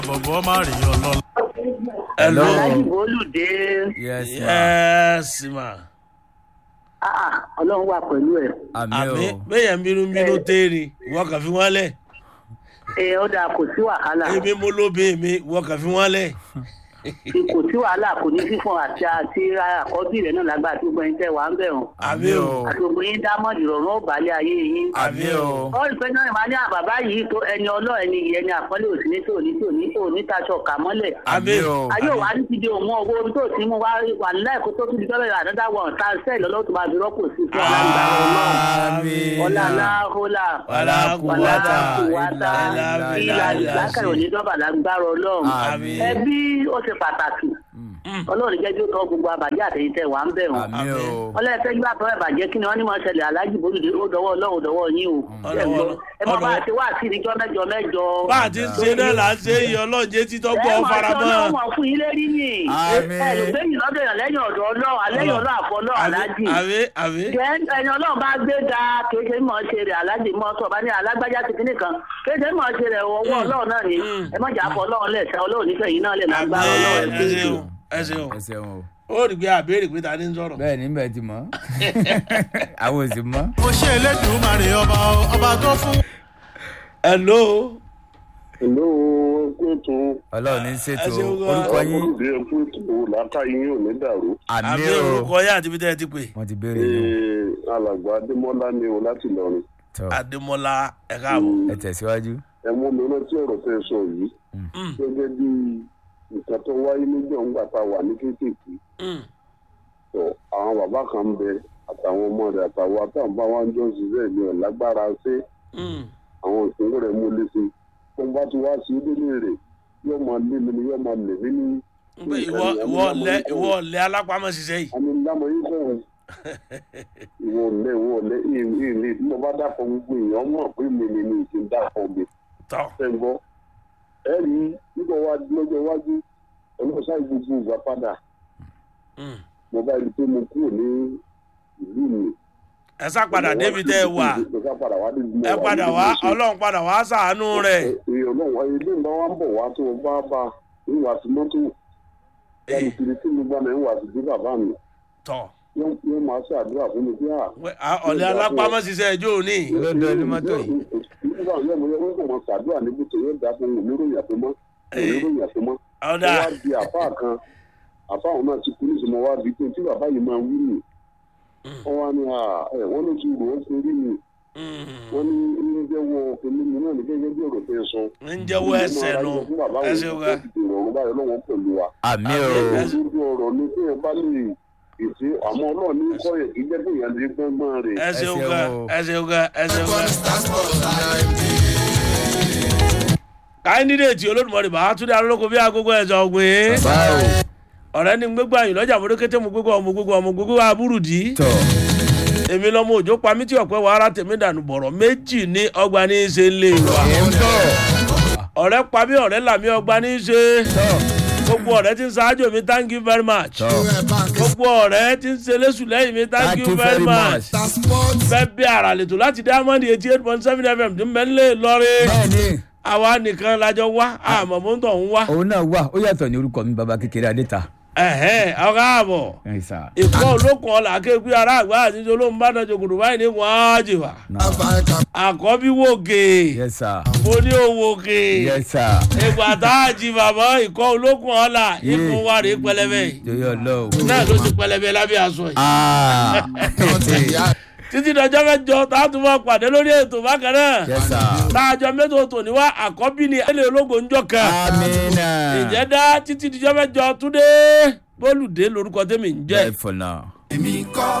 bọ̀bọ̀ má rí ọlọ́lá. Hello. aláàjì bólúdé yes ma yes ma. Ah, ah, ọlọ́run wà pẹ̀lú ẹ̀ àmì àmì o bẹ́yẹn ń bínú bínú téèrè wọ́n kàn fi wọ́n lẹ̀. ẹ ó dáa kò sí wàhálà èmi mo lóbi mi wọ́n kàn fi wọ́n lẹ̀. kò sí wàhálà kò ní fífún àti àti àkọ́bí rẹ̀ náà lágbára tí gbogbo yín tẹ̀ wá ń bẹ̀ hàn àmì o àti gbogbo yín dá mọ́ọ̀dì rọ̀rùn ó balẹ̀ ayé yín. àmì o ó rí pé náà ìmọ̀ ní àbàbá yìí tó ẹni ọlọ́ ẹni yìí ẹni àpọ́nlé òsì ní tí òní tí òní tí òní taṣọ kà mọ́lẹ̀. àmì o ayé òwà ní ti di òun owó orí tó ti mú wá wà láìkó tó tún di tọ́lẹ̀ àdáda wọn ta sẹ́ẹ̀lì ọlọ́tún máa fi rọ́pò sí fún ọlá àmì ọlá aláhólà wàlá kúwàtà kúwàtà ilà ìlà ìlàkàrẹ̀ òní dọ́bà lágbára ọlọ́run àmì ẹbí ó ṣe pàtàkì ọlọ́run jẹ́ kí ó tọ́ gbogbo àbàjẹ́ àtẹ̀yìntẹ̀ wà ń bẹ̀ wọ́n àmì o ọlọ́ọ̀fẹ́ gbà tọ́ ẹ̀bàjẹ́ kí ni wọ́n ní mọ̀ ṣẹlẹ̀ aláàjì bólúdé ó dọwọ́ ọlọ́run ó dọwọ́ yín o ẹ gbọ́ ẹ mọ bá a ti wá sí níjọ́ mẹ́jọ mẹ́jọ. bá a ti ń ṣe náà là ń ṣe iye ọlọ́ọ̀jẹ́ títọ́ gbọ́ faramọ́. ẹ mọ̀ fún yín lérí ni Àmín. ẹ lè gbé yìí lọ́dọ̀ yàn lẹ́yìn ọ̀dọ̀ ọlọ́run alẹ́yìn ọlọ́run àfọ ọlọ́run aláàjì. àmì àmì jẹ́ ẹni ọlọ́run bá gbé ga kéde mọ̀ ṣe rẹ̀ aláàjì mọ́ sọ bá ní alágbájá ti kíní kan kéde mọ̀ ṣe rẹ̀ ọwọ́ ọlọ́run náà ni ẹ mọ̀ jà fọ ọlọ́run lẹ̀ sẹ́ ọlọ́run nífẹ̀ẹ́ yìí náà lè àmì lágbára ọlọ́run ẹ̀ ẹ ṣeun ẹ ṣeun ẹ ṣeun o ó rí i pé àbẹ̀rẹ̀ pé ta ni ń sọ̀rọ̀. bẹ́ẹ̀ ni bẹ́ẹ̀ ti mọ̀ àwọn ò sì mọ̀ ó ṣe elédùnmarè ọba ọba tó fún. hello Hello, ẹkúntù ọlọ́run ní ṣètò Ẹ ṣeun gan. orúkọ yín ọmọdé ẹkúntù làákàyè yóò ní dàrú. àmì àmì o orúkọ yá àti bí tẹ́ ẹ ti pè. wọ́n ti béèrè yín Ee, alàgbà adémọlá ni o láti lọrin tọ́ adémọlá ẹ káàbọ̀. ẹ tẹ̀síwájú ẹ mú mi rántí ọ̀rọ̀ tẹ́ ẹ sọ yìí Mm, gẹ́gẹ́ bí nǹkan tó wáyé níjọ́ ńgbà tá a wà ní kéékèèké mm, tó àwọn bàbá kan ń bẹ àtàwọn ọmọ rẹ̀ àtàwọn àtàwọn bá wọn jọ ṣiṣẹ́ ní ọ̀lágbára ṣé mm. àwọn ìpínlẹ̀ rẹ̀ mú léṣe tó ń bá ti wá sí délé rẹ̀ yóò máa lé mi ni yóò máa lè mí ní. Pé ìwọ ìwọ ọ̀lẹ ìwọ ọ̀lẹ alápámọ́ ṣiṣẹ́ yìí. àmì ńlámọ̀ yín kọ́ ọ́n. ìwọ ọ̀lẹ́ ìwọ ọ̀lẹ́ ìrìn tí mo bá dàpọ̀ gbogbo èèyàn mọ̀ pé mi ni mi ti dàpọ̀ mi tọ́ fẹ́ gbọ́. ẹ rí nígbà wá lọ́jọ́ iwájú ọlọ́sà gbogbo ìgbà padà mm. mo bá rí i pé mo kúrò ní ìlú mi. ẹ sá padà débi tẹ́ ẹ wà mo sá padà wá débi mo ẹ wà padà níbi wá mo ṣe. ọlọ́run padà wá sàánú rẹ̀. èèyàn náà wáyé ilé ìgbà wa ń bọ̀ wá tó o bá bá ìwà sí mọ́tò yàrá ìkiri tí mo gbà náà ìwà sí bí bàbá mi tọ́ yóò yóò máa ṣàdúrà fún mi bí à. wẹ́, à, ọ̀lẹ alápámọ́ ṣiṣẹ́ ẹjọ́ òní. lọ́dọ̀ ẹni mọ́tò yìí nígbà yẹn mo yẹ wọn kò mọ ṣàdúrà níbi tó yóò dá fún mi oníròyìn àtọmọ oníròyìn àtọmọ. ọ̀dà wọ́n wá di àfáà kan àfáà òun náà ti kú nísìnyí wọ́n wá di pé tí bàbá yìí máa wí nì. wọ́n wá ní ẹ wọ́n ló ti rò ó ṣe rí mi wọ́n ní ń jẹ́wọ́ pẹ̀lú mi náà ní gẹ́gẹ́ bí ọ̀rọ̀ tẹ́ ẹ sọ. ń jẹ́wọ́ ẹsẹ̀ nù ẹsẹ̀ wa. ìrọ̀rùn báyọ̀ lọ́wọ́ pẹ̀lú wa. àmì o lójú ọ̀rọ̀ ni tí ẹ bá lè èsì àmọ́ ọlọ́run ní kọ́yẹ̀ kí jẹ́ pé ìyẹn lè gbọ́ngbọ́n rẹ̀. ẹsẹ̀ Ẹsẹ̀ wa wo. ẹsẹ̀ wa ẹsẹ̀ wa. káyọ̀dé olódùmọ̀rì bá túndé alólógo bí agogo ẹ̀sọ́ ọ̀gbìn. báwo ọ̀rẹ́ ni gbégbá yìí lọ́jà mọ́tò kété mo gbégbá ọmọ gbégbá ọmọ gbégbá aburudi. tọ́ èmi lọ́mọ òjò pa mí tí ọ̀pẹ́ wa ara tèmi dànù bọ̀rọ̀ méjì ní ọgbà ní í ṣe ń lé wa. ẹ̀ ń tọ́ ọ̀rẹ́ pa mí ọ̀rẹ́ là mí ọgbà ní í ṣe. tọ́ gbogbo ọ̀rẹ́ ti ń ṣáájú mi thank you very much. tọ́ gbogbo ọ̀rẹ́ ti ń ṣe lẹ́sùn lẹ́yìn mi thank you very much. fẹ́ bí ara lètò láti diamond eighty eight point seven fm tí mẹ́lẹ́ lọ́rẹ́. bẹ́ẹ̀ni àwa nìkan lajọ wá àmọ́ mò ń tọ̀ ń wá. òun náà wà ó yàtọ̀ ní orúkọ mi baba kékeré adéta ẹ̀hẹ́n ọ̀gá àbọ̀. ẹ̀ sà ìkọ́ olókun ọ̀la kéwì ará àgbà àti olóhùn bá dájọ́ kùdù báyìí ní wọ́n á jìwà. náà àkọ́bí wòkè yẹ sà mo ní òwòkè yẹ sà ìgbà tá a jí bàbá ìkọ́ olókun ọ̀la ikùn wa rèé pẹlẹbẹ yìí jọyọ ọlọ́wọ́ náà ló ti pẹlẹbẹ lábẹ́ aṣọ yìí. aa títí dọjọ́ mẹ́jọ tá a tún máa pàdé lórí ètò bákan náà yẹ sà tá a jọ mẹ́tò tò ní wá àkọ́bí ni ẹlẹ́ ológo ń jọ kan. amina ìjẹ́ dá títí dọjọ́ mẹ́jọ túndé bólúdé lórúkọ tẹ́mi ń jẹ́. bẹ́ẹ̀ fọ̀nà.